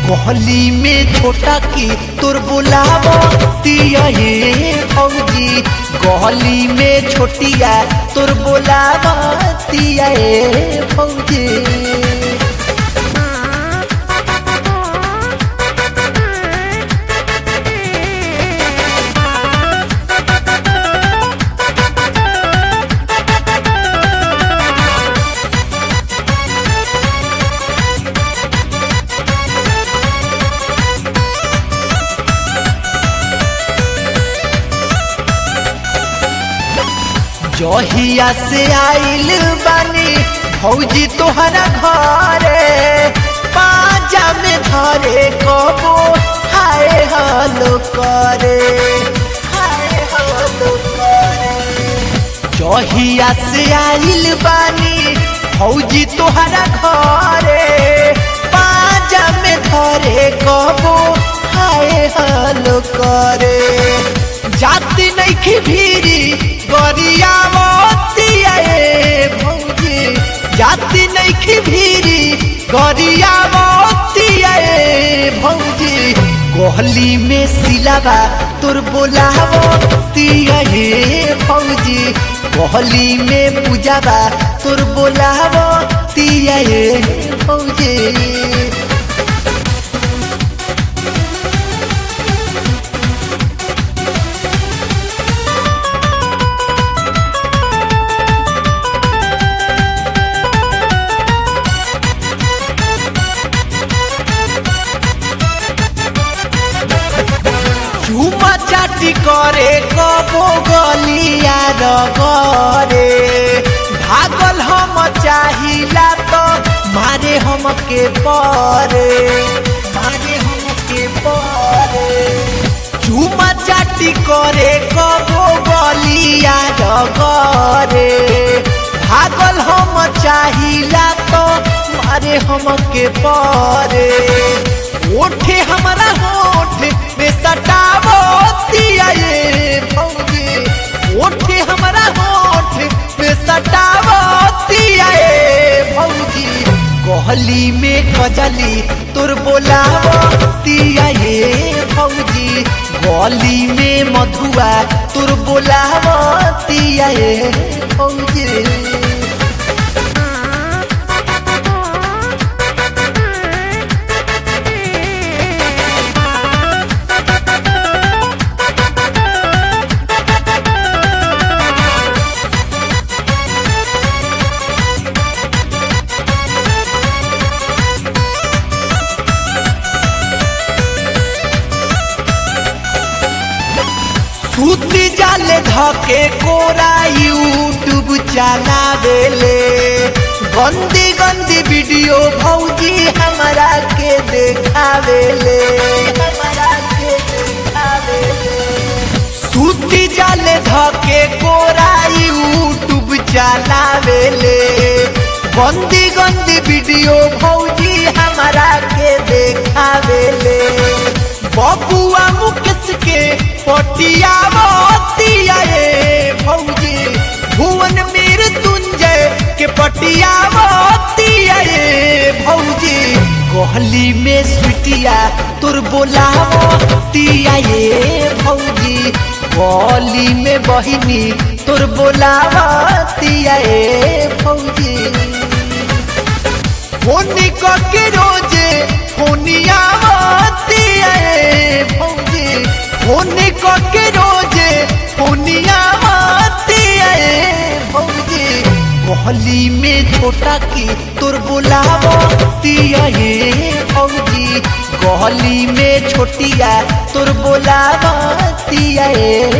गली में छोटा की तोर बोलावतिया ये भौजी गली में छोटिया तोर बोलावतिया ये भौजी जहिया से आइल बानी भौजी तोहरा घरे पाजा में धरे कबो हाय हलो करे हाय हलो करे जहिया से आइल बानी भौजी तोहरा घरे पाजा में धरे कबो हाय हलो करे जाति नहीं भीरी गरियावतिया ए भौजी जाति नहीं भीरी गरियावतिया ए भौजी गहली में सिलावा तोर बोलावतिया ए भौजी गहली में पूजावा तोर बोलावतिया ए भौजी चुमा चाटी करे कबो गलिया रगरे भागल हम चाहिला तो मारे हम के परे मारे हम के परे चुमा चाटी करे कबो गलिया रगरे भागल हम चाहिला तो मारे हम के परे ओठे हमारा होठ में सटावो दिया ये भौजी ओठे हमारा होठ में सटावो दिया ये भौजी गहली में कजली तोर बोलावो दिया ये भौजी गली में मधुआ तोर बोलावो दिया ये भौजी सूती जाले धके कोरा यूट्यूब चलावेले गंदी गंदी वीडियो भौजी हमारा के देखावेले हमारा के देखावेले सूती जाले धके कोरा यूट्यूब चलावेले गंदी गंदी वीडियो भौजी हमारा के देखावेले बबुआ मुकेश के पटिया मोतिया ये भौजी भुवन मीर तुंजय के पटिया मोतिया ये भौजी गहली में सुटिया तोर बोलावतिया ये भौजी गली में बहिनी तोर बोलावतिया ये भौजी फोनी के रोजे फोनिया मोतिया ये भौजी फोनी के रोजे फोनिया मोतिया ये भौजी गहली में छोटा की तोर बोलावतिया ये भौजी गहली में छोटिया तोर बोलावतिया ये